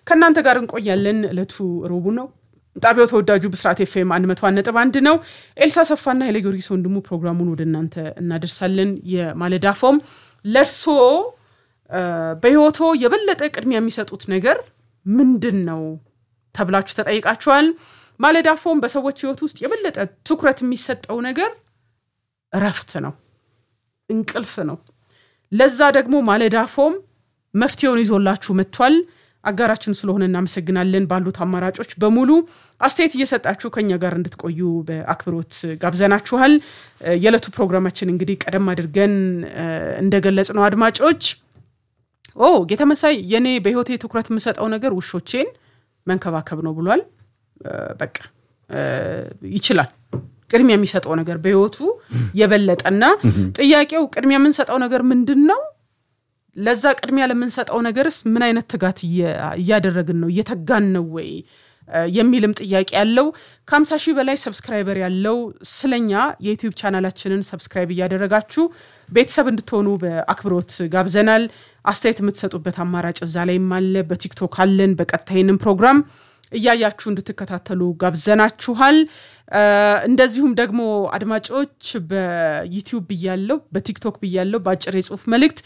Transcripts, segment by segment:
ከእናንተ ጋር እንቆያለን። እለቱ ረቡዕ ነው። ጣቢያው ተወዳጁ ብስራት ኤፍኤም አንድ መቶ ነጥብ አንድ ነው። ኤልሳ ሰፋና ኃይለ ጊዮርጊስ ወንድሙ ፕሮግራሙን ወደ እናንተ እናደርሳለን። የማለዳ ፎም ለእርሶ በህይወቶ የበለጠ ቅድሚያ የሚሰጡት ነገር ምንድን ነው ተብላችሁ ተጠይቃችኋል። ማለዳ ፎም በሰዎች ህይወት ውስጥ የበለጠ ትኩረት የሚሰጠው ነገር እረፍት ነው፣ እንቅልፍ ነው። ለዛ ደግሞ ማለዳ ፎም መፍትሄውን ይዞላችሁ መጥቷል። አጋራችን ስለሆነ እናመሰግናለን። ባሉት አማራጮች በሙሉ አስተያየት እየሰጣችሁ ከኛ ጋር እንድትቆዩ በአክብሮት ጋብዘናችኋል። የዕለቱ ፕሮግራማችን እንግዲህ ቀደም አድርገን እንደገለጽ ነው አድማጮች ኦ ጌተመሳይ የኔ በህይወቴ ትኩረት የምሰጠው ነገር ውሾቼን መንከባከብ ነው ብሏል። በቃ ይችላል ቅድሚያ የሚሰጠው ነገር በህይወቱ የበለጠና ጥያቄው ቅድሚያ የምንሰጠው ነገር ምንድን ነው? ለዛ ቅድሚያ ለምንሰጠው ነገርስ ምን አይነት ትጋት እያደረግን ነው? እየተጋን ነው ወይ የሚልም ጥያቄ ያለው ከሀምሳ ሺህ በላይ ሰብስክራይበር ያለው ስለኛ የዩቲዩብ ቻናላችንን ሰብስክራይብ እያደረጋችሁ ቤተሰብ እንድትሆኑ በአክብሮት ጋብዘናል። አስተያየት የምትሰጡበት አማራጭ እዛ ላይም አለ። በቲክቶክ አለን። በቀጥታ ይህንን ፕሮግራም እያያችሁ እንድትከታተሉ ጋብዘናችኋል። እንደዚሁም ደግሞ አድማጮች በዩቲዩብ ብያለው፣ በቲክቶክ ብያለው፣ በአጭር የጽሁፍ መልእክት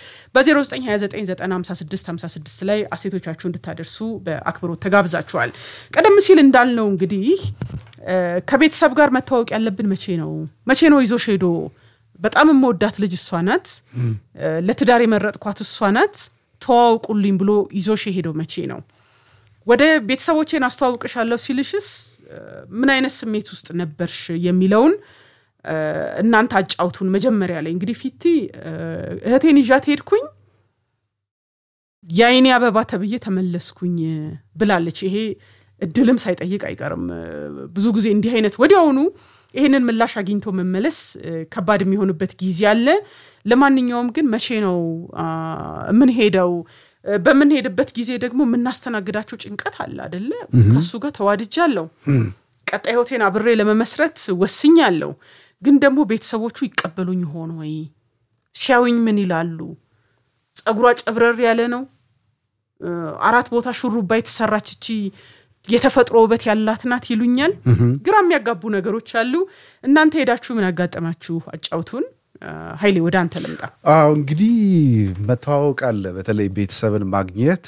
በ0929956556 ላይ አሴቶቻችሁ እንድታደርሱ በአክብሮት ተጋብዛችኋል። ቀደም ሲል እንዳልነው እንግዲህ ከቤተሰብ ጋር መታወቅ ያለብን መቼ ነው? መቼ ነው ይዞሽ ሄዶ በጣም የምወዳት ልጅ እሷ ናት፣ ለትዳር የመረጥኳት እሷ ናት፣ ተዋውቁልኝ ብሎ ይዞሽ የሄደው መቼ ነው? ወደ ቤተሰቦቼን አስተዋውቅሻለሁ ሲልሽስ ምን አይነት ስሜት ውስጥ ነበርሽ የሚለውን እናንተ አጫውቱን። መጀመሪያ ላይ እንግዲህ ፊቲ እህቴን ይዣት ሄድኩኝ የአይኔ አበባ ተብዬ ተመለስኩኝ ብላለች። ይሄ እድልም ሳይጠይቅ አይቀርም። ብዙ ጊዜ እንዲህ አይነት ወዲያውኑ ይህንን ምላሽ አግኝቶ መመለስ ከባድ የሚሆንበት ጊዜ አለ። ለማንኛውም ግን መቼ ነው የምንሄደው? በምንሄድበት ጊዜ ደግሞ የምናስተናግዳቸው ጭንቀት አለ አደለ? ከሱ ጋር ተዋድጃለሁ። ቀጣይ ህይወቴን አብሬ ለመመስረት ወስኛለሁ። ግን ደግሞ ቤተሰቦቹ ይቀበሉኝ ሆን ወይ? ሲያዩኝ ምን ይላሉ? ጸጉሯ ጨብረር ያለ ነው። አራት ቦታ ሹሩባ የተሰራች እቺ የተፈጥሮ ውበት ያላት ናት ይሉኛል። ግራ የሚያጋቡ ነገሮች አሉ። እናንተ ሄዳችሁ ምን ያጋጠማችሁ አጫውቱን። ኃይሌ ወደ አንተ ልምጣ። አዎ እንግዲህ መተዋወቅ አለ። በተለይ ቤተሰብን ማግኘት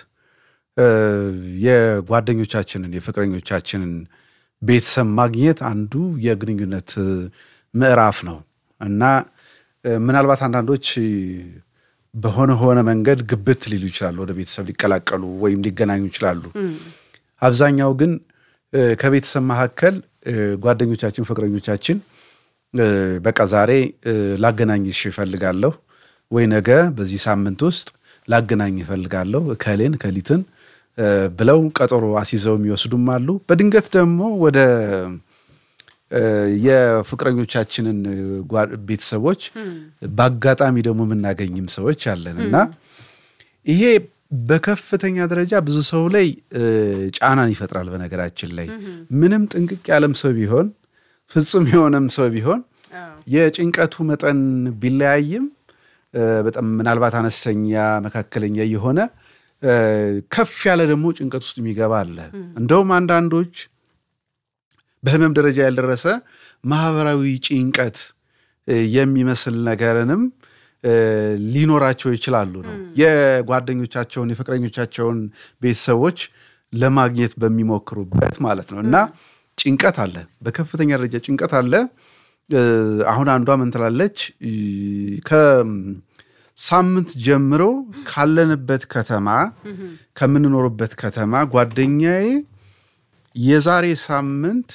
የጓደኞቻችንን የፍቅረኞቻችንን ቤተሰብ ማግኘት አንዱ የግንኙነት ምዕራፍ ነው እና ምናልባት አንዳንዶች በሆነ ሆነ መንገድ ግብት ሊሉ ይችላሉ፣ ወደ ቤተሰብ ሊቀላቀሉ ወይም ሊገናኙ ይችላሉ። አብዛኛው ግን ከቤተሰብ መካከል ጓደኞቻችን፣ ፍቅረኞቻችን በቃ ዛሬ ላገናኝሽ እፈልጋለሁ ወይ ነገ በዚህ ሳምንት ውስጥ ላገናኝ እፈልጋለሁ እከሌን ከሊትን ብለው ቀጠሮ አስይዘው የሚወስዱም አሉ። በድንገት ደግሞ ወደ የፍቅረኞቻችንን ቤተሰቦች በአጋጣሚ ደግሞ የምናገኝም ሰዎች አለን እና ይሄ በከፍተኛ ደረጃ ብዙ ሰው ላይ ጫናን ይፈጥራል። በነገራችን ላይ ምንም ጥንቅቅ ያለም ሰው ቢሆን ፍጹም የሆነም ሰው ቢሆን የጭንቀቱ መጠን ቢለያይም በጣም ምናልባት አነስተኛ፣ መካከለኛ የሆነ ከፍ ያለ ደግሞ ጭንቀት ውስጥ የሚገባ አለ። እንደውም አንዳንዶች በህመም ደረጃ ያልደረሰ ማህበራዊ ጭንቀት የሚመስል ነገርንም ሊኖራቸው ይችላሉ ነው የጓደኞቻቸውን የፍቅረኞቻቸውን ቤተሰቦች ለማግኘት በሚሞክሩበት ማለት ነው እና ጭንቀት አለ፣ በከፍተኛ ደረጃ ጭንቀት አለ። አሁን አንዷ ምን ትላለች? ከሳምንት ጀምሮ ካለንበት ከተማ ከምንኖርበት ከተማ ጓደኛዬ የዛሬ ሳምንት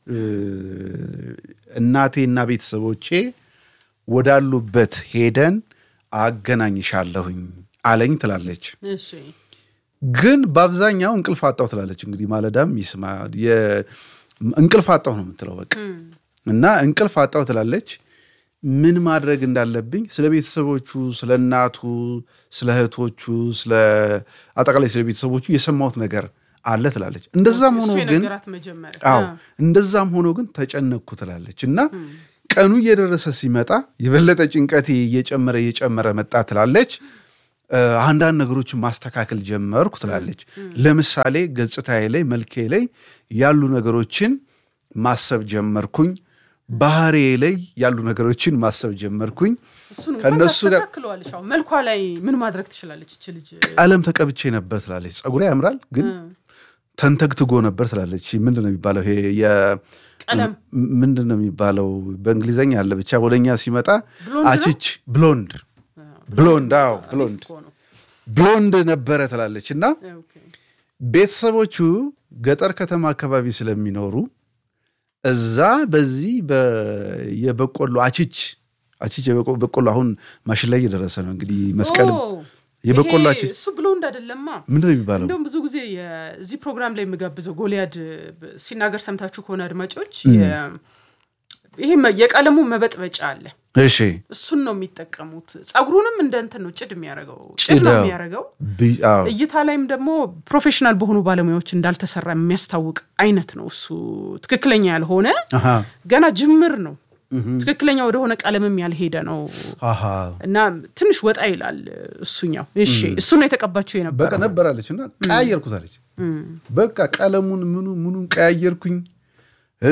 እናቴና ቤተሰቦቼ ወዳሉበት ሄደን አገናኝሻለሁኝ አለኝ ትላለች። ግን በአብዛኛው እንቅልፍ አጣው ትላለች። እንግዲህ ማለዳም ይስማ እንቅልፍ አጣው ነው የምትለው በቃ እና እንቅልፍ አጣው ትላለች። ምን ማድረግ እንዳለብኝ ስለ ቤተሰቦቹ፣ ስለ እናቱ፣ ስለ እህቶቹ፣ ስለ አጠቃላይ ስለ ቤተሰቦቹ የሰማሁት ነገር አለ ትላለች። እንደዛም ሆኖ ግን አዎ እንደዛም ሆኖ ግን ተጨነቅኩ ትላለች እና ቀኑ እየደረሰ ሲመጣ የበለጠ ጭንቀቴ እየጨመረ እየጨመረ መጣ ትላለች። አንዳንድ ነገሮችን ማስተካከል ጀመርኩ ትላለች። ለምሳሌ ገጽታዬ ላይ መልኬ ላይ ያሉ ነገሮችን ማሰብ ጀመርኩኝ። ባህሬ ላይ ያሉ ነገሮችን ማሰብ ጀመርኩኝ። እሱን እንኳን ከእነሱ ጋር ታስተካክለዋለች። አሁን መልኳ ላይ ምን ማድረግ ትችላለች እች ልጅ? ቀለም ተቀብቼ ነበር ትላለች። ጸጉሬ ያምራል ግን ተንተግትጎ ነበር ትላለች። ምንድን ነው የሚባለው? ይሄ የ- ቀለም ምንድን ነው የሚባለው? በእንግሊዘኛ አለ ብቻ ወደኛ ሲመጣ ብሎንድ ነው? አችች ብሎንድ ብሎንድ፣ አዎ ብሎንድ እኮ ነው። ብሎንድ ነበረ ትላለች እና ኦኬ። ቤተሰቦቹ ገጠር ከተማ አካባቢ ስለሚኖሩ እዛ በዚህ በ- የበቆሎ አችች አችች የበቆ- በቆሎ አሁን ማሽን ላይ እየደረሰ ነው እንግዲህ መስቀልም ኦ፣ የበቆሎ ይሄ አችች እሱ ብሎንድ አይደለማ። ምንድን ነው የሚባለው? እንደውም ብዙ ጊዜ የዚህ ፕሮግራም ላይ የምጋብዘው ጎልያድ ብ- ሲናገር ሰምታችሁ ከሆነ አድማጮች የ- ይሄ መ- የቀለሙ መበጥበጫ አለ። እሺ እሱን ነው የሚጠቀሙት። ጸጉሩንም እንደ እንትን ነው ጭድ የሚያደርገው ጭድ ነው ጭዳው። የሚያደርገው። ብ- አዎ። እይታ ላይም ደግሞ ፕሮፌሽናል በሆኑ ባለሙያዎች እንዳልተሰራ የሚያስታውቅ አይነት ነው። እሱ ትክክለኛ ያልሆነ አሃ ገና ጅምር ነው። ትክክለኛ ወደሆነ ቀለምም ያልሄደ ነው አሃ እና ትንሽ ወጣ ይላል እሱኛው። እሺ እሱን ነው የተቀባቸው በቃ የነበረው። ነበራለች እና ቀያየርኩት አለች። በቃ ቀለሙን ምኑ ምኑን ቀያየርኩኝ። እ፣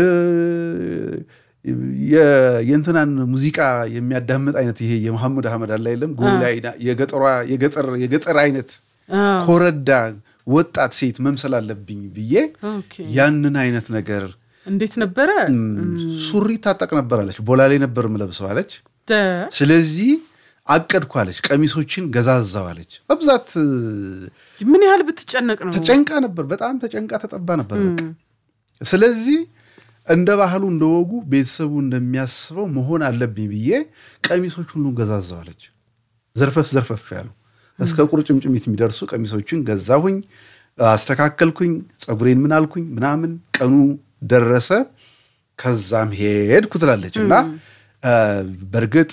የ- የእንትናን ሙዚቃ የሚያዳምጥ አይነት ይሄ የመሐሙድ አህመድ አለ የለም ጎላ የገጠሯ የገጠር የገጠር አይነት አዎ። ኮረዳ ወጣት ሴት መምሰል አለብኝ ብዬ ኦኬ። ያንን አይነት ነገር እንዴት ነበረ? ሱሪ ታጠቅ ነበር አለች። ቦላሌ ነበር ምለብሰው አለች። ደ- ስለዚህ አቀድኩ አለች። ቀሚሶችን ገዛዛው አለች። በብዛት ምን ያህል ብትጨነቅ ነው? ተጨንቃ ነበር። በጣም ተጨንቃ ተጠባ ነበር። በቃ ስለዚህ እንደ ባህሉ እንደ ወጉ ቤተሰቡ እንደሚያስበው መሆን አለብኝ ብዬ ቀሚሶች ሁሉ ገዛዛዋለች። ዘርፈፍ ዘርፈፍ ያሉ እስከ ቁርጭምጭሚት የሚደርሱ ቀሚሶችን ገዛሁኝ፣ አስተካከልኩኝ፣ ፀጉሬን ምን አልኩኝ ምናምን። ቀኑ ደረሰ። ከዛም ሄድኩ ትላለች እና በእርግጥ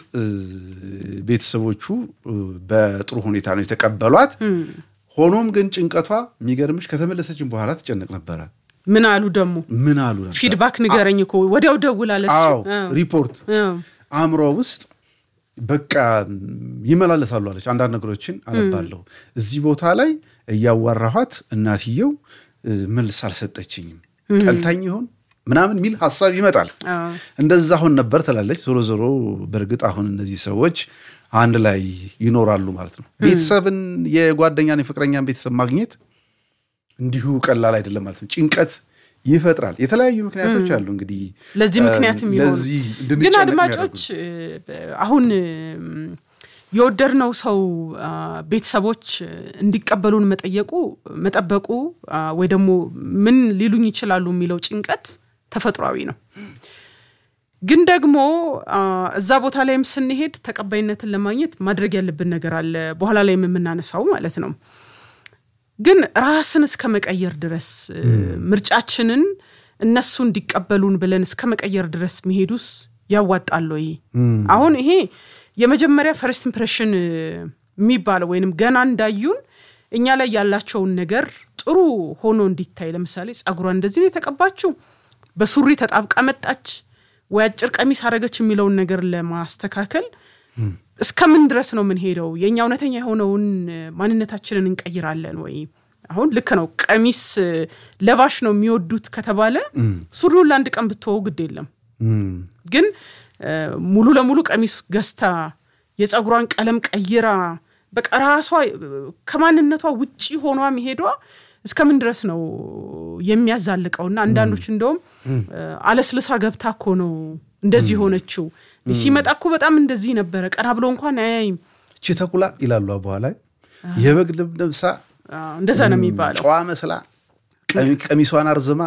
ቤተሰቦቹ በጥሩ ሁኔታ ነው የተቀበሏት። ሆኖም ግን ጭንቀቷ የሚገርምሽ ከተመለሰችን በኋላ ትጨነቅ ነበረ። ምን አሉ ደግሞ ምን አሉ ነበር? ፊድባክ ንገረኝ እኮ ወዲያው ደውላለች። አዎ ሪፖርት አእምሮ ውስጥ በቃ ይመላለሳሉ አለች። አንዳንድ ነገሮችን አነባለሁ። እዚህ ቦታ ላይ እያዋራኋት እናትየው መልስ አልሰጠችኝም፣ ጠልታኝ ይሆን ምናምን የሚል ሀሳብ ይመጣል። እንደዛ አሁን ነበር ትላለች። ዞሮ ዞሮ በእርግጥ አሁን እነዚህ ሰዎች አንድ ላይ ይኖራሉ ማለት ነው። ቤተሰብን የጓደኛን የፍቅረኛን ቤተሰብ ማግኘት እንዲሁ ቀላል አይደለም ማለት ነው። ጭንቀት ይፈጥራል። የተለያዩ ምክንያቶች አሉ እንግዲህ ለዚህ ምክንያት የሚሆኑ ለዚህ ግን እንድንጨነቅ አድማጮች አሁን የወደድነው ሰው ቤተሰቦች እንዲቀበሉን መጠየቁ መጠበቁ ወይ ደግሞ ምን ሊሉኝ ይችላሉ የሚለው ጭንቀት ተፈጥሯዊ ነው። ግን ደግሞ እዛ ቦታ ላይም ስንሄድ ተቀባይነትን ለማግኘት ማድረግ ያለብን ነገር አለ። በኋላ ላይም የምናነሳው ማለት ነው። ግን ራስን እስከ መቀየር ድረስ ምርጫችንን እነሱ እንዲቀበሉን ብለን እስከ መቀየር ድረስ መሄዱስ ያዋጣል ወይ? አሁን ይሄ የመጀመሪያ ፈርስት ኢምፕሬሽን የሚባለው ወይንም ገና እንዳዩን እኛ ላይ ያላቸውን ነገር ጥሩ ሆኖ እንዲታይ፣ ለምሳሌ ጸጉሯን እንደዚህ ነው የተቀባችው፣ በሱሪ ተጣብቃ መጣች ወይ አጭር ቀሚስ አረገች የሚለውን ነገር ለማስተካከል እስከምን ድረስ ነው የምንሄደው? የእኛ እውነተኛ የሆነውን ማንነታችንን እንቀይራለን ወይ? አሁን ልክ ነው። ቀሚስ ለባሽ ነው የሚወዱት ከተባለ ሱሪውን ለአንድ ቀን ብትወው ግድ የለም። ግን ሙሉ ለሙሉ ቀሚስ ገዝታ የፀጉሯን ቀለም ቀይራ በቃ ራሷ ከማንነቷ ውጪ ሆኗ መሄዷ እስከምን ድረስ ነው የሚያዛልቀውና አንዳንዶች እንደውም አለስልሳ ገብታ እኮ ነው እንደዚህ የሆነችው ሲመጣ እኮ በጣም እንደዚህ ነበረ፣ ቀና ብሎ እንኳን አያይም። እቺ ተኩላ ይላሉ በኋላ የበግ ልብ ለብሳ እንደዛ ነው የሚባለው። ጨዋ መስላ ቀሚሷን አርዝማ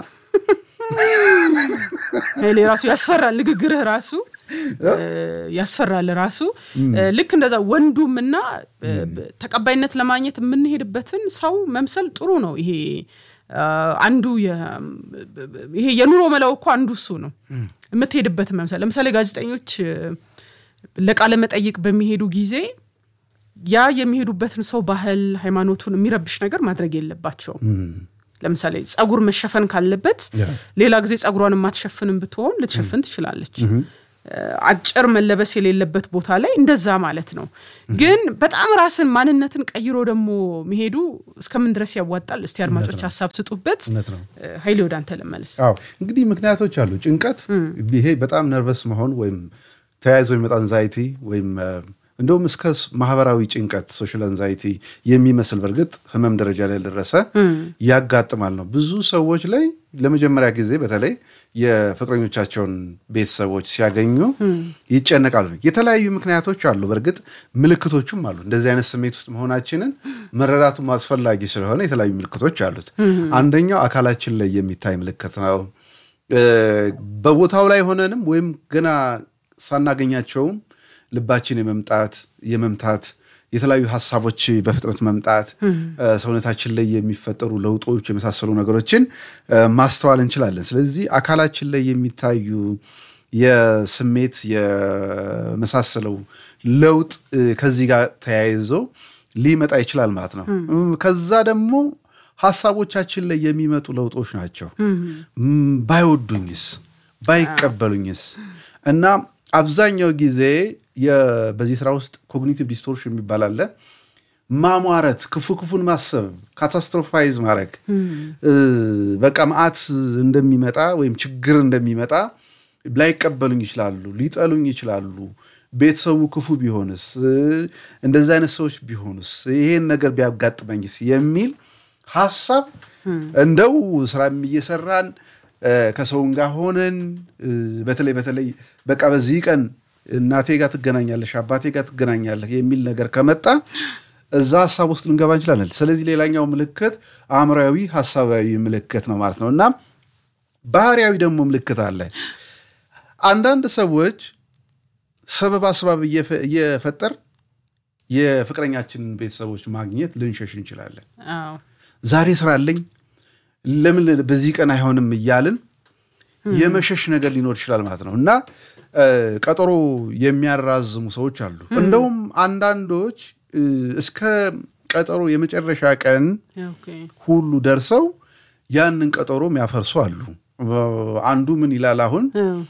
ኃይሌ ራሱ ያስፈራል። ንግግርህ ራሱ ያስፈራል። ራሱ ልክ እንደዛ ወንዱም እና ተቀባይነት ለማግኘት የምንሄድበትን ሰው መምሰል ጥሩ ነው። ይሄ አንዱ ይሄ የኑሮ መላው እኮ አንዱ እሱ ነው። የምትሄድበትን መምሰል ለምሳሌ ጋዜጠኞች ለቃለ መጠይቅ በሚሄዱ ጊዜ ያ የሚሄዱበትን ሰው ባህል፣ ሃይማኖቱን የሚረብሽ ነገር ማድረግ የለባቸውም። ለምሳሌ ጸጉር መሸፈን ካለበት ሌላ ጊዜ ጸጉሯን የማትሸፍንም ብትሆን ልትሸፍን ትችላለች። አጭር መለበስ የሌለበት ቦታ ላይ እንደዛ ማለት ነው። ግን በጣም ራስን ማንነትን ቀይሮ ደግሞ መሄዱ እስከምን ድረስ ያዋጣል? እስቲ አድማጮች ሀሳብ ስጡበት። ኃይሌ ወደ አንተ ልመልስ። አዎ እንግዲህ ምክንያቶች አሉ። ጭንቀት፣ ይሄ በጣም ነርቨስ መሆን ወይም ተያይዞ የሚመጣ አንዛይቲ ወይም እንደውም እስከ ማህበራዊ ጭንቀት ሶሻል አንዛይቲ የሚመስል በእርግጥ ህመም ደረጃ ላይ ደረሰ ያጋጥማል ነው። ብዙ ሰዎች ላይ ለመጀመሪያ ጊዜ በተለይ የፍቅረኞቻቸውን ቤተሰቦች ሲያገኙ ይጨነቃሉ። የተለያዩ ምክንያቶች አሉ። በእርግጥ ምልክቶቹም አሉ። እንደዚህ አይነት ስሜት ውስጥ መሆናችንን መረዳቱም አስፈላጊ ስለሆነ የተለያዩ ምልክቶች አሉት። አንደኛው አካላችን ላይ የሚታይ ምልክት ነው። በቦታው ላይ ሆነንም ወይም ገና ሳናገኛቸውም ልባችን የመምጣት የመምታት የተለያዩ ሀሳቦች በፍጥነት መምጣት ሰውነታችን ላይ የሚፈጠሩ ለውጦች የመሳሰሉ ነገሮችን ማስተዋል እንችላለን። ስለዚህ አካላችን ላይ የሚታዩ የስሜት የመሳሰለው ለውጥ ከዚህ ጋር ተያይዞ ሊመጣ ይችላል ማለት ነው። ከዛ ደግሞ ሀሳቦቻችን ላይ የሚመጡ ለውጦች ናቸው። ባይወዱኝስ፣ ባይቀበሉኝስ እና አብዛኛው ጊዜ በዚህ ስራ ውስጥ ኮግኒቲቭ ዲስቶርሽን የሚባል አለ። ማሟረት፣ ክፉ ክፉን ማሰብ፣ ካታስትሮፋይዝ ማድረግ በቃ መዓት እንደሚመጣ ወይም ችግር እንደሚመጣ ላይቀበሉኝ ይችላሉ፣ ሊጠሉኝ ይችላሉ። ቤተሰቡ ክፉ ቢሆንስ፣ እንደዚህ አይነት ሰዎች ቢሆንስ፣ ይሄን ነገር ቢያጋጥመኝስ የሚል ሀሳብ እንደው ስራም እየሰራን ከሰውን ጋር ሆነን በተለይ በተለይ በቃ በዚህ ቀን እናቴ ጋር ትገናኛለሽ፣ አባቴ ጋር ትገናኛለህ የሚል ነገር ከመጣ እዛ ሀሳብ ውስጥ ልንገባ እንችላለን። ስለዚህ ሌላኛው ምልክት አእምራዊ ሀሳባዊ ምልክት ነው ማለት ነው እና ባህሪያዊ ደግሞ ምልክት አለ። አንዳንድ ሰዎች ሰበብ አስባብ እየፈጠር የፍቅረኛችንን ቤተሰቦች ማግኘት ልንሸሽ እንችላለን። ዛሬ ስራ አለኝ ለምን በዚህ ቀን አይሆንም እያልን የመሸሽ ነገር ሊኖር ይችላል ማለት ነው እና ቀጠሮ የሚያራዝሙ ሰዎች አሉ። እንደውም አንዳንዶች እስከ ቀጠሮ የመጨረሻ ቀን ሁሉ ደርሰው ያንን ቀጠሮ የሚያፈርሱ አሉ። አንዱ ምን ይላል አሁን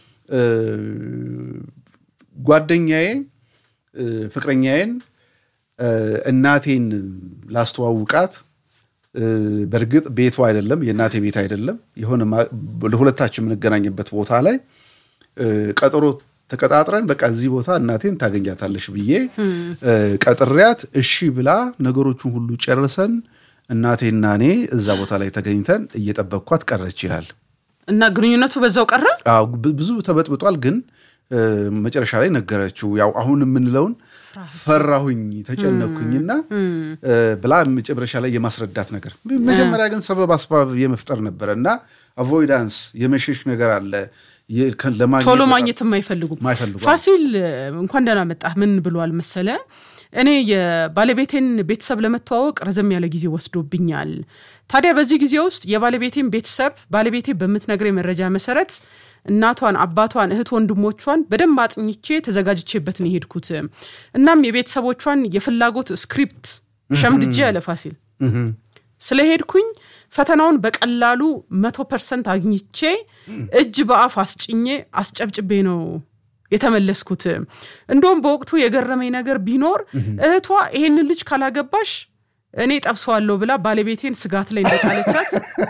ጓደኛዬ ፍቅረኛዬን እናቴን ላስተዋውቃት በእርግጥ ቤቱ አይደለም የእናቴ ቤት አይደለም፣ የሆነ ለሁለታችን የምንገናኝበት ቦታ ላይ ቀጠሮ ተቀጣጥረን በቃ እዚህ ቦታ እናቴን ታገኛታለሽ ብዬ ቀጥሪያት እሺ ብላ ነገሮቹን ሁሉ ጨርሰን እናቴና እኔ እዛ ቦታ ላይ ተገኝተን እየጠበቅኳት ቀረች ይላል። እና ግንኙነቱ በዛው ቀረ። ብዙ ተበጥብጧል፣ ግን መጨረሻ ላይ ነገረችው። ያው አሁን የምንለውን ፈራሁኝ ተጨነኩኝና ብላ መጨረሻ ላይ የማስረዳት ነገር መጀመሪያ ግን ሰበብ አስባብ የመፍጠር ነበረ እና አቮይዳንስ የመሸሽ ነገር አለ። ቶሎ ማግኘት የማይፈልጉም ፋሲል እንኳን ደህና መጣህ። ምን ብሏል መሰለ እኔ የባለቤቴን ቤተሰብ ለመተዋወቅ ረዘም ያለ ጊዜ ወስዶብኛል። ታዲያ በዚህ ጊዜ ውስጥ የባለቤቴን ቤተሰብ ባለቤቴ በምትነግረኝ መረጃ መሰረት እናቷን፣ አባቷን፣ እህት ወንድሞቿን በደንብ አጥኝቼ ተዘጋጅቼበት ነው የሄድኩት። እናም የቤተሰቦቿን የፍላጎት ስክሪፕት ሸምድጄ ያለ ፋሲል ስለሄድኩኝ ፈተናውን በቀላሉ መቶ ፐርሰንት አግኝቼ እጅ በአፍ አስጭኜ አስጨብጭቤ ነው የተመለስኩት። እንደውም በወቅቱ የገረመኝ ነገር ቢኖር እህቷ ይሄንን ልጅ ካላገባሽ እኔ ጠብሰዋለሁ ብላ ባለቤቴን ስጋት ላይ እንደጣለቻት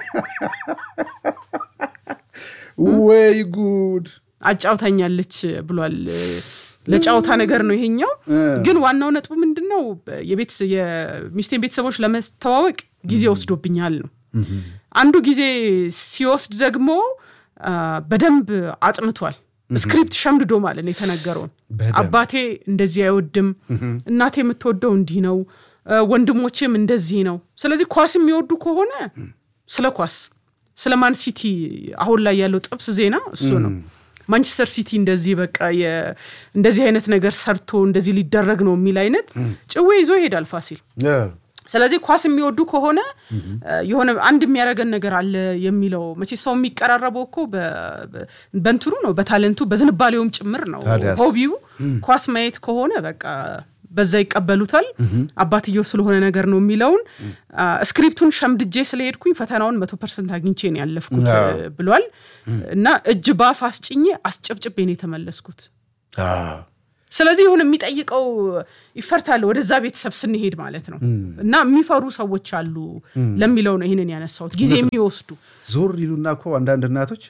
ወይ ጉድ አጫውታኛለች ብሏል። ለጫወታ ነገር ነው ይሄኛው። ግን ዋናው ነጥቡ ምንድን ነው? የሚስቴን ቤተሰቦች ለመተዋወቅ ጊዜ ወስዶብኛል ነው። አንዱ ጊዜ ሲወስድ ደግሞ በደንብ አጥንቷል። ስክሪፕት ሸምድዶ ማለት ነው የተነገረውን። አባቴ እንደዚህ አይወድም፣ እናቴ የምትወደው እንዲህ ነው፣ ወንድሞቼም እንደዚህ ነው። ስለዚህ ኳስ የሚወዱ ከሆነ ስለ ኳስ ስለ ማን ሲቲ አሁን ላይ ያለው ጥብስ ዜና እሱ ነው። ማንቸስተር ሲቲ እንደዚህ በቃ እንደዚህ አይነት ነገር ሰርቶ እንደዚህ ሊደረግ ነው የሚል አይነት ጭዌ ይዞ ይሄዳል ፋሲል። ስለዚህ ኳስ የሚወዱ ከሆነ የሆነ አንድ የሚያደርገን ነገር አለ የሚለው መቼ ሰው የሚቀራረበው እኮ በንትኑ ነው፣ በታለንቱ በዝንባሌውም ጭምር ነው። ሆቢው ኳስ ማየት ከሆነ በቃ በዛ ይቀበሉታል። አባትየው ስለሆነ ነገር ነው የሚለውን ስክሪፕቱን ሸምድጄ ስለሄድኩኝ ፈተናውን መቶ ፐርሰንት አግኝቼ ነው ያለፍኩት ብሏል። እና እጅ ባፍ አስጭኜ አስጨብጭቤ ነው የተመለስኩት። ስለዚህ ይሁን የሚጠይቀው ይፈርታል ወደዛ ቤተሰብ ስንሄድ ማለት ነው እና የሚፈሩ ሰዎች አሉ ለሚለው ነው ይህንን ያነሳሁት ጊዜ የሚወስዱ ዞር ይሉና እኮ አንዳንድ እናቶች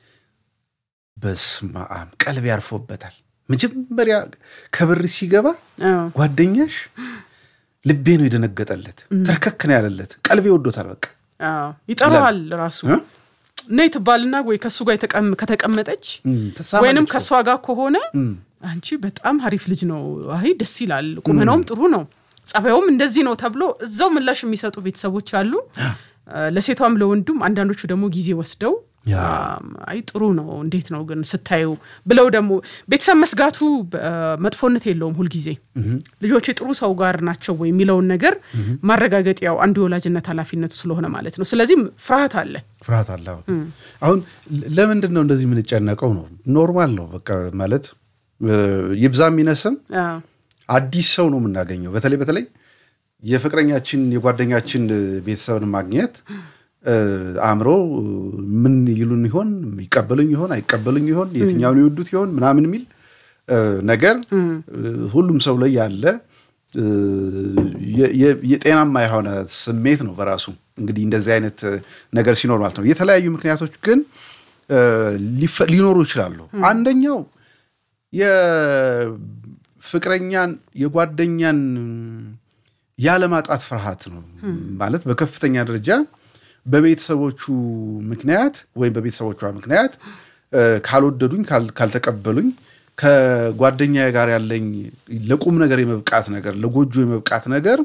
በስመ አብ ቀልብ ያርፎበታል መጀመሪያ ከበር ሲገባ ጓደኛሽ ልቤ ነው የደነገጠለት ተርከክ ነው ያለለት ቀልቤ ወዶታል በቃ ይጠራዋል ራሱ ነይ ትባልና ወይ ከእሱ ጋር ከተቀመጠች ወይንም ከእሷ ጋር ከሆነ አንቺ በጣም ሀሪፍ ልጅ ነው አይ ደስ ይላል ቁመናውም ጥሩ ነው ጸባዩም እንደዚህ ነው ተብሎ እዛው ምላሽ የሚሰጡ ቤተሰቦች አሉ ለሴቷም ለወንዱም አንዳንዶቹ ደግሞ ጊዜ ወስደው አይ ጥሩ ነው እንዴት ነው ግን ስታዩ ብለው ደግሞ ቤተሰብ መስጋቱ መጥፎነት የለውም ሁልጊዜ ልጆች ጥሩ ሰው ጋር ናቸው ወይ የሚለውን ነገር ማረጋገጥ ያው አንዱ የወላጅነት ኃላፊነቱ ስለሆነ ማለት ነው ስለዚህ ፍርሃት አለ ፍርሃት አለ አሁን ለምንድን ነው እንደዚህ የምንጨነቀው ነው ኖርማል ነው በቃ ማለት ይብዛ የሚነስም አዲስ ሰው ነው የምናገኘው በተለይ በተለይ የፍቅረኛችን የጓደኛችን ቤተሰብን ማግኘት አእምሮ ምን ይሉን ይሆን ይቀበሉኝ ይሆን አይቀበሉኝ ይሆን የትኛውን ይወዱት ይሆን ምናምን የሚል ነገር ሁሉም ሰው ላይ ያለ የጤናማ የሆነ ስሜት ነው በራሱ እንግዲህ እንደዚህ አይነት ነገር ሲኖር ማለት ነው የተለያዩ ምክንያቶች ግን ሊኖሩ ይችላሉ አንደኛው የፍቅረኛን የጓደኛን ያለማጣት ፍርሃት ነው ማለት በከፍተኛ ደረጃ በቤተሰቦቹ ምክንያት ወይም በቤተሰቦቿ ምክንያት ካልወደዱኝ ካልተቀበሉኝ ከጓደኛ ጋር ያለኝ ለቁም ነገር የመብቃት ነገር ለጎጆ የመብቃት ነገር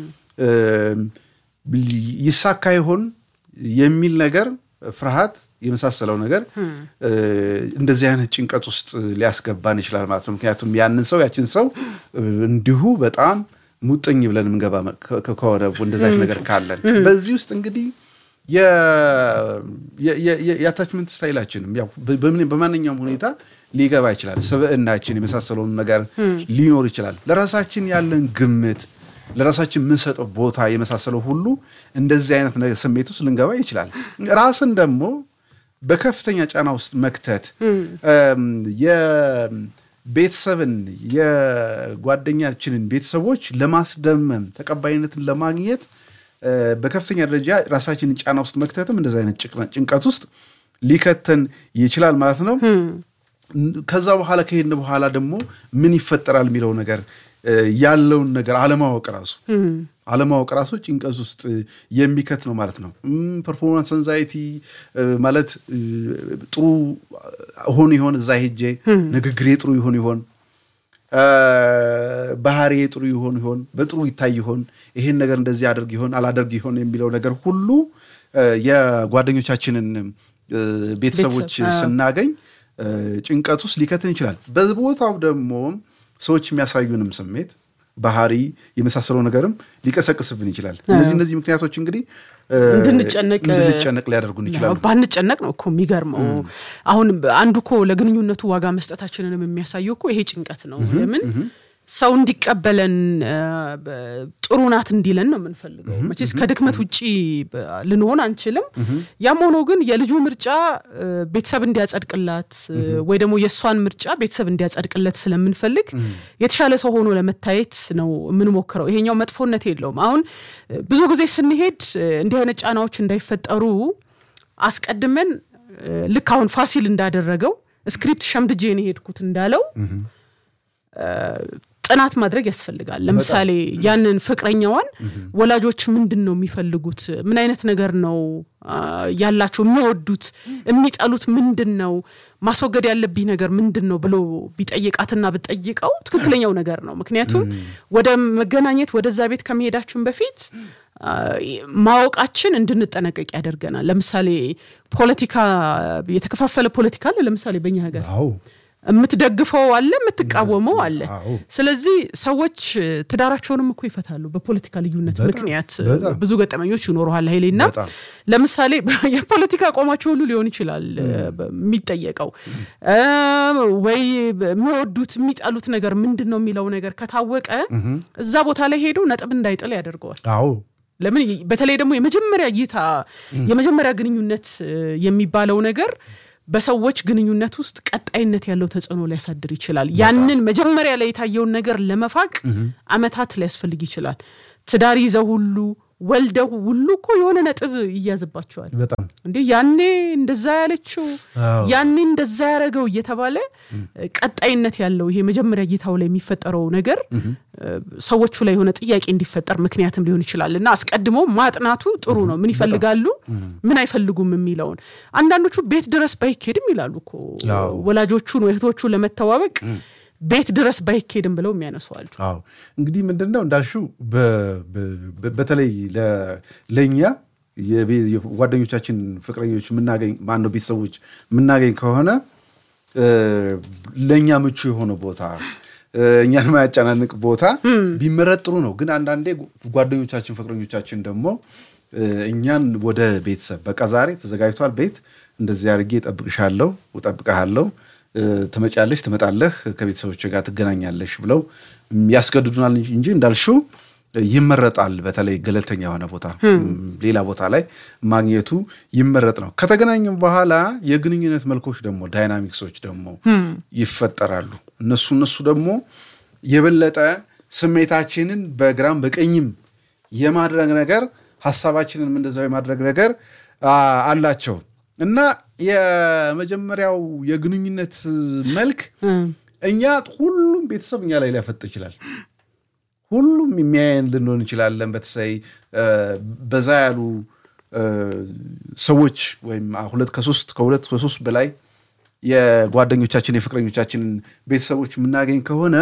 ይሳካ ይሆን የሚል ነገር ፍርሃት የመሳሰለው ነገር እንደዚህ አይነት ጭንቀት ውስጥ ሊያስገባን ይችላል ማለት ነው ምክንያቱም ያንን ሰው ያችን ሰው እንዲሁ በጣም ሙጥኝ ብለን የምንገባ ከሆነ እንደዛች ነገር ካለን በዚህ ውስጥ እንግዲህ የአታችመንት ስታይላችንም በማንኛውም ሁኔታ ሊገባ ይችላል ስብዕናችን የመሳሰለውን ነገር ሊኖር ይችላል ለራሳችን ያለን ግምት ለራሳችን የምንሰጠው ቦታ የመሳሰለው ሁሉ እንደዚህ አይነት ስሜት ውስጥ ልንገባ ይችላል ራስን ደግሞ በከፍተኛ ጫና ውስጥ መክተት ቤተሰብን የጓደኛችንን ቤተሰቦች ለማስደመም ተቀባይነትን ለማግኘት በከፍተኛ ደረጃ ራሳችንን ጫና ውስጥ መክተትም እንደዚ አይነት ጭንቀት ውስጥ ሊከተን ይችላል ማለት ነው ከዛ በኋላ ከሄድን በኋላ ደግሞ ምን ይፈጠራል የሚለው ነገር ያለውን ነገር አለማወቅ ራሱ አለማወቅ ራሱ ጭንቀት ውስጥ የሚከት ነው ማለት ነው ፐርፎርማንስ አንዛይቲ ማለት ጥሩ ሆን ይሆን እዛ ሄጄ ንግግሬ ጥሩ ይሆን ይሆን ባህሪ ጥሩ ይሆን ይሆን በጥሩ ይታይ ይሆን ይሄን ነገር እንደዚህ አድርግ ይሆን አላደርግ ይሆን የሚለው ነገር ሁሉ የጓደኞቻችንን ቤተሰቦች ስናገኝ ጭንቀት ውስጥ ሊከትን ይችላል በቦታው ደግሞ ሰዎች የሚያሳዩንም ስሜት ባህሪ የመሳሰለው ነገርም ሊቀሰቅስብን ይችላል እነዚህ እነዚህ ምክንያቶች እንግዲህ እንድንጨነቅ ሊያደርጉን ይችላሉ ባንጨነቅ ነው እኮ የሚገርመው አሁን አንዱ እኮ ለግንኙነቱ ዋጋ መስጠታችንንም የሚያሳየው እኮ ይሄ ጭንቀት ነው ለምን ሰው እንዲቀበለን ጥሩ ናት እንዲለን ነው የምንፈልገው መቼስ ከድክመት ውጭ ልንሆን አንችልም ያም ሆኖ ግን የልጁ ምርጫ ቤተሰብ እንዲያጸድቅላት ወይ ደግሞ የእሷን ምርጫ ቤተሰብ እንዲያጸድቅለት ስለምንፈልግ የተሻለ ሰው ሆኖ ለመታየት ነው የምንሞክረው ይሄኛው መጥፎነት የለውም አሁን ብዙ ጊዜ ስንሄድ እንዲህ አይነት ጫናዎች እንዳይፈጠሩ አስቀድመን ልክ አሁን ፋሲል እንዳደረገው ስክሪፕት ሸምድጄ የሄድኩት እንዳለው ጥናት ማድረግ ያስፈልጋል ለምሳሌ ያንን ፍቅረኛዋን ወላጆች ምንድን ነው የሚፈልጉት ምን አይነት ነገር ነው ያላቸው የሚወዱት የሚጠሉት ምንድን ነው ማስወገድ ያለብኝ ነገር ምንድን ነው ብሎ ቢጠይቃትና ብጠይቀው ትክክለኛው ነገር ነው ምክንያቱም ወደ መገናኘት ወደዛ ቤት ከመሄዳችን በፊት ማወቃችን እንድንጠነቀቅ ያደርገናል ለምሳሌ ፖለቲካ የተከፋፈለ ፖለቲካ አለ ለምሳሌ በኛ ሀገር የምትደግፈው አለ የምትቃወመው አለ ስለዚህ ሰዎች ትዳራቸውንም እኮ ይፈታሉ በፖለቲካ ልዩነት ምክንያት ብዙ ገጠመኞች ይኖረሃል ሀይሌና ለምሳሌ የፖለቲካ አቋማቸው ሁሉ ሊሆን ይችላል የሚጠየቀው ወይ የሚወዱት የሚጠሉት ነገር ምንድን ነው የሚለው ነገር ከታወቀ እዛ ቦታ ላይ ሄዶ ነጥብ እንዳይጥል ያደርገዋል ለምን በተለይ ደግሞ የመጀመሪያ እይታ የመጀመሪያ ግንኙነት የሚባለው ነገር በሰዎች ግንኙነት ውስጥ ቀጣይነት ያለው ተጽዕኖ ሊያሳድር ይችላል። ያንን መጀመሪያ ላይ የታየውን ነገር ለመፋቅ አመታት ሊያስፈልግ ይችላል። ትዳር ይዘው ሁሉ ወልደው ሁሉ እኮ የሆነ ነጥብ ይያዝባቸዋል። በጣም እንዴ ያኔ እንደዛ ያለችው አዎ። ያኔ እንደዛ ያደረገው እየተባለ ቀጣይነት ያለው ይሄ መጀመሪያ እይታው ላይ የሚፈጠረው ነገር ሰዎቹ ላይ የሆነ ጥያቄ እንዲፈጠር ምክንያትም ሊሆን ይችላል እና አስቀድሞ ማጥናቱ ጥሩ ነው። ምን ይፈልጋሉ፣ ምን አይፈልጉም የሚለውን አንዳንዶቹ ቤት ድረስ ባይኬድም ይላሉ እኮ አዎ። ወላጆቹን ወይ እህቶቹን ለመተዋወቅ ቤት ድረስ ባይኬድም ብለው የሚያነሷሉ። አዎ እንግዲህ ምንድን ነው እንዳልሽው በ- በ- በተለይ ለ- ለእኛ የቤ- የጓደኞቻችን ፍቅረኞች የምናገኝ ማነው ቤተሰቦች የምናገኝ ከሆነ እ፣ ለእኛ ምቹ የሆነ ቦታ እ፣ እኛን የማያጨናንቅ ቦታ ቢመረጥ ጥሩ ነው። ግን አንዳንዴ ጓደኞቻችን ፍቅረኞቻችን ደግሞ እ፣ እኛን ወደ ቤተሰብ በቃ ዛሬ ተዘጋጅቷል ቤት እንደዚህ አድርጌ እጠብቅሻለሁ እጠብቅሃለሁ እ፣ ትመጫለሽ ትመጣለህ ከቤተሰቦች ጋር ትገናኛለሽ ብለው ያስገድዱናል እንጂ እንዳልሽው ይመረጣል። በተለይ ገለልተኛ የሆነ ቦታ ሌላ ቦታ ላይ ማግኘቱ ይመረጥ ነው። ከተገናኘም በኋላ የግንኙነት መልኮች ደግሞ ዳይናሚክሶች ደግሞ ይፈጠራሉ። እነሱ እነሱ ደግሞ የበለጠ ስሜታችንን በግራም በቀኝም የማድረግ ነገር ሀሳባችንን እንደዛው የማድረግ ነገር አ፣ አላቸው እና የመጀመሪያው የግንኙነት መልክ እኛ ሁሉም ቤተሰብ እኛ ላይ ሊያፈጥ ይችላል። ሁሉም የሚያየን ልንሆን እንችላለን። በተለይ እ፣ በዛ ያሉ እ፣ ሰዎች ወይም ሁለት ከሶስት ከሁለት ከሶስት በላይ የጓደኞቻችን የፍቅረኞቻችንን ቤተሰቦች የምናገኝ ከሆነ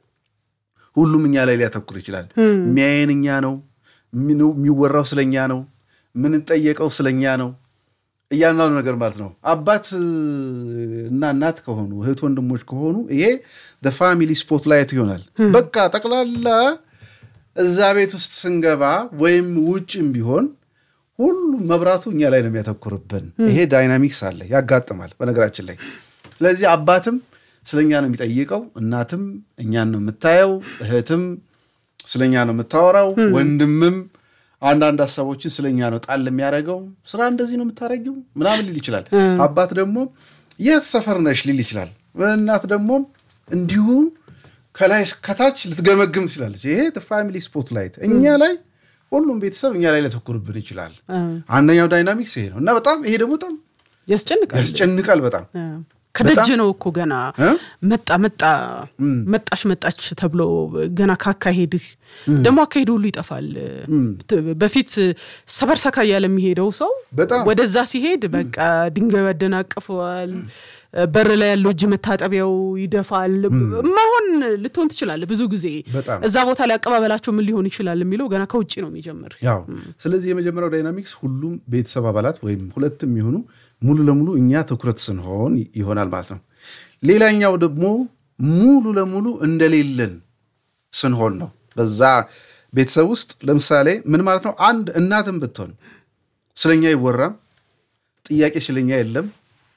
ሁሉም እኛ ላይ ሊያተኩር ይችላል። የሚያየን እኛ ነው። የሚኑ- የሚወራው ስለኛ ነው። የምንጠየቀው ስለኛ ነው። እያንዳንዱ ነገር ማለት ነው። አባት እ፣ እና እናት ከሆኑ እህት ወንድሞች ከሆኑ ይሄ ፋሚሊ ስፖትላይት ይሆናል። በቃ ጠቅላላ እዛ ቤት ውስጥ ስንገባ ወይም ውጭም ቢሆን ሁሉም መብራቱ እኛ ላይ ነው የሚያተኩርብን። ይሄ ዳይናሚክስ አለ፣ ያጋጥማል በነገራችን ላይ። ስለዚህ አባትም ስለኛ ነው የሚጠይቀው፣ እናትም እኛን ነው የምታየው፣ እህትም ስለኛ ነው የምታወራው፣ ወንድምም አንዳንድ ሀሳቦችን ስለኛ ነው ጣል የሚያደርገው። ስራ እንደዚህ ነው የምታደርጊው ምናምን ሊል ይችላል። አባት ደግሞ የት ሰፈር ነሽ ሊል ይችላል። እናት ደግሞ እንዲሁ ከላይ ከታች ልትገመግም ትችላለች። ይሄ ፋሚሊ ስፖትላይት እኛ ላይ ሁሉም ቤተሰብ እኛ ላይ ሊያተኩርብን ይችላል። አንደኛው ዳይናሚክስ ይሄ ነው እና በጣም ይሄ ደግሞ በጣም ያስጨንቃል። ያስጨንቃል በጣም ከደጅ ነው እኮ ገና እ? መጣ መጣ መጣች መጣች ተብሎ ገና ካካሄድህ ደግሞ አካሄድ ሁሉ ይጠፋል። በፊት ሰበር ሰካ እያለ የሚሄደው ሰው በጣም ወደዛ ሲሄድ በቃ ድንጋዩ ያደናቅፈዋል። በር ላይ ያለው እጅ መታጠቢያው ይደፋል። ማሆን ልትሆን ትችላለህ። ብዙ ጊዜ በጣም እዛ ቦታ ላይ አቀባበላቸው ምን ሊሆን ይችላል የሚለው ገና ከውጭ ነው የሚጀምር። ያው ስለዚህ የመጀመሪያው ዳይናሚክስ ሁሉም ቤተሰብ አባላት ወይም ሁለትም የሆኑ ሙሉ ለሙሉ እኛ ትኩረት ስንሆን ይሆናል ማለት ነው። ሌላኛው ደግሞ ሙሉ ለሙሉ እንደሌለን ስንሆን ነው። በዛ ቤተሰብ ውስጥ ለምሳሌ ምን ማለት ነው? አንድ እናትም ብትሆን ስለኛ አይወራም፣ ጥያቄ ስለኛ የለም፣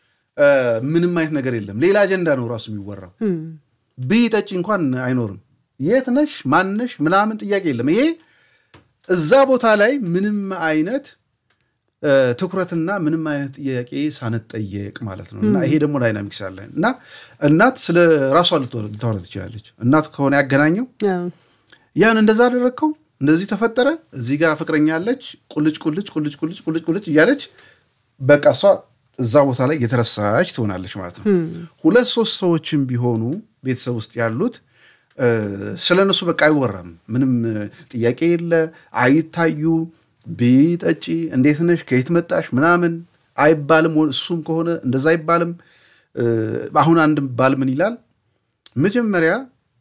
ምንም አይነት ነገር የለም። ሌላ አጀንዳ ነው ራሱ የሚወራው። ብይ ጠጪ እንኳን አይኖርም። የት ነሽ ማነሽ ምናምን ጥያቄ የለም። ይሄ እዛ ቦታ ላይ ምንም አይነት ትኩረትና ምንም አይነት ጥያቄ ሳንጠየቅ ማለት ነው። እና ይሄ ደግሞ ዳይናሚክስ አለ እና እናት ስለ ራሷ ልታወራ ትችላለች። እናት ከሆነ ያገናኘው ያን እንደዛ አደረግከው እንደዚህ ተፈጠረ፣ እዚህ ጋር ፍቅረኛ አለች፣ ቁልጭ ቁልጭ ቁልጭ ቁልጭ ቁልጭ ቁልጭ እያለች በቃ እሷ እዛ ቦታ ላይ የተረሳች ትሆናለች ማለት ነው። ሁለት ሶስት ሰዎችም ቢሆኑ ቤተሰብ ውስጥ ያሉት ስለ እነሱ በቃ አይወራም። ምንም ጥያቄ የለ፣ አይታዩ ቢጠጪ እንዴት ነሽ ከየት መጣሽ ምናምን አይባልም። እሱም ከሆነ እንደዛ አይባልም። አሁን አንድ ባል ምን ይላል መጀመሪያ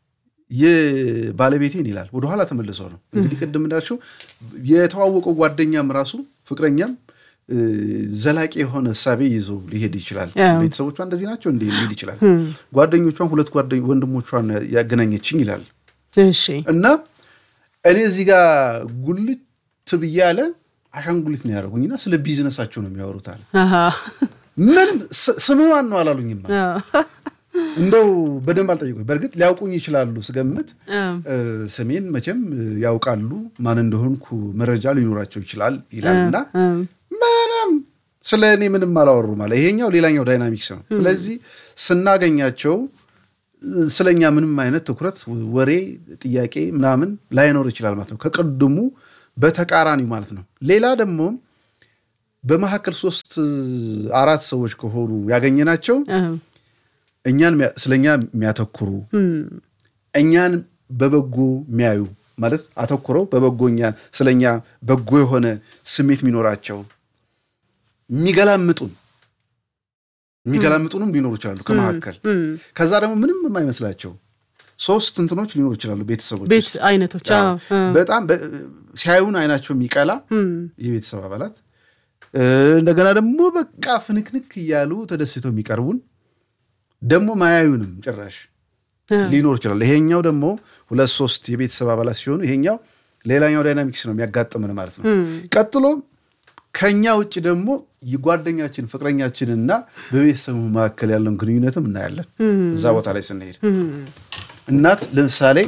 የባለቤቴን ይላል ወደኋላ ተመልሶ ነው እንግዲህ ቅድም እንዳልሽው የተዋወቀው ጓደኛም ራሱ ፍቅረኛም ዘላቂ የሆነ እሳቤ ይዞ ሊሄድ ይችላል። ቤተሰቦቿ እንደዚህ ናቸው እንዲህ ሊል ይችላል። ጓደኞቿን ሁለት ወንድሞቿን ያገናኘችኝ ይላል እና እኔ እዚህ ጋር ጉልት ብዬ ያለ አሻንጉሊት ነው ያደረጉኝና ስለ ቢዝነሳቸው ነው የሚያወሩት አለ። ምንም ስምዋን ነው አላሉኝማ እንደው በደንብ አልጠየቁኝ። በእርግጥ ሊያውቁኝ ይችላሉ ስገምት፣ ስሜን መቼም ያውቃሉ፣ ማን እንደሆንኩ መረጃ ሊኖራቸው ይችላል ይላል እና ምንም ስለ እኔ ምንም አላወሩ ማለት ይሄኛው ሌላኛው ዳይናሚክስ ነው። ስለዚህ ስናገኛቸው ስለኛ ምንም አይነት ትኩረት፣ ወሬ፣ ጥያቄ ምናምን ላይኖር ይችላል ማለት ነው። ከቅድሙ በተቃራኒ ማለት ነው። ሌላ ደግሞ በመካከል ሶስት አራት ሰዎች ከሆኑ ያገኘናቸው እኛን ስለኛ የሚያተኩሩ እኛን በበጎ የሚያዩ ማለት አተኩረው በበጎ እኛን ስለኛ በጎ የሆነ ስሜት የሚኖራቸው የሚገላምጡን የሚገላምጡንም ሊኖሩ ይችላሉ ከመካከል። ከዛ ደግሞ ምንም የማይመስላቸው ሶስት እንትኖች ሊኖሩ ይችላሉ ቤተሰቦች ቤት አይነቶች በጣም ሲያዩን አይናቸው የሚቀላ የቤተሰብ አባላት እንደገና ደግሞ በቃ ፍንክንክ እያሉ ተደስተው የሚቀርቡን ደግሞ ማያዩንም ጭራሽ ሊኖር ይችላል። ይሄኛው ደግሞ ሁለት ሶስት የቤተሰብ አባላት ሲሆኑ ይሄኛው ሌላኛው ዳይናሚክስ ነው የሚያጋጥምን ማለት ነው። ቀጥሎ ከኛ ውጭ ደግሞ የጓደኛችን ፍቅረኛችንና በቤተሰቡ መካከል ያለውን ግንኙነትም እናያለን። እዛ ቦታ ላይ ስንሄድ እናት ለምሳሌ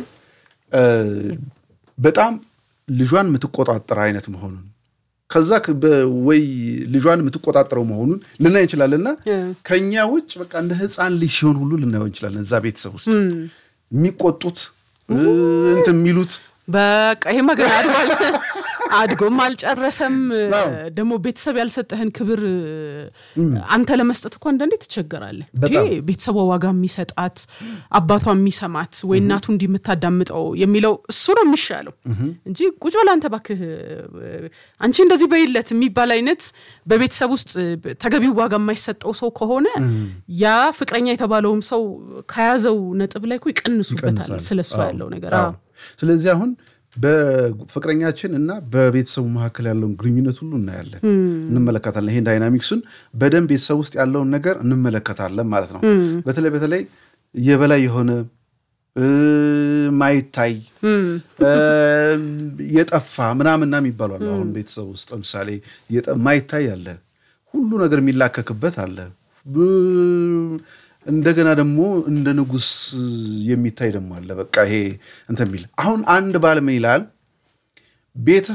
በጣም ልጇን የምትቆጣጠር አይነት መሆኑን ከዛ ወይ ልጇን የምትቆጣጠረው መሆኑን ልናይ እንችላለንና ከኛ ውጭ በቃ እንደ ሕፃን ልጅ ሲሆን ሁሉ ልናየው እንችላለን። እዛ ቤተሰብ ውስጥ የሚቆጡት እንትን የሚሉት በቃ ይሄማ ገና አድጓል አድጎም አልጨረሰም። ደግሞ ቤተሰብ ያልሰጠህን ክብር አንተ ለመስጠት እኮ አንዳንዴ ትቸገራለህ። ቤተሰቧ ዋጋ የሚሰጣት አባቷ የሚሰማት ወይ እናቱ እንዲህ የምታዳምጠው የሚለው እሱ ነው የሚሻለው እንጂ ቁጭ ብለህ አንተ እባክህ አንቺ እንደዚህ በይለት የሚባል አይነት በቤተሰብ ውስጥ ተገቢው ዋጋ የማይሰጠው ሰው ከሆነ ያ ፍቅረኛ የተባለውም ሰው ከያዘው ነጥብ ላይ እኮ ይቀንሱበታል ስለሱ ያለው ነገር። ስለዚህ አሁን በፍቅረኛችን እና በቤተሰቡ መካከል ያለውን ግንኙነት ሁሉ እናያለን፣ እንመለከታለን። ይሄን ዳይናሚክሱን በደንብ ቤተሰብ ውስጥ ያለውን ነገር እንመለከታለን ማለት ነው። በተለይ በተለይ የበላይ የሆነ ማይታይ የጠፋ ምናምና የሚባሉ አለ። አሁን ቤተሰብ ውስጥ ለምሳሌ ማይታይ አለ፣ ሁሉ ነገር የሚላከክበት አለ። እንደገና ደግሞ እንደ ንጉሥ የሚታይ ደግሞ አለ። በቃ ይሄ እንትን የሚል አሁን አንድ ባል ምን ይላል?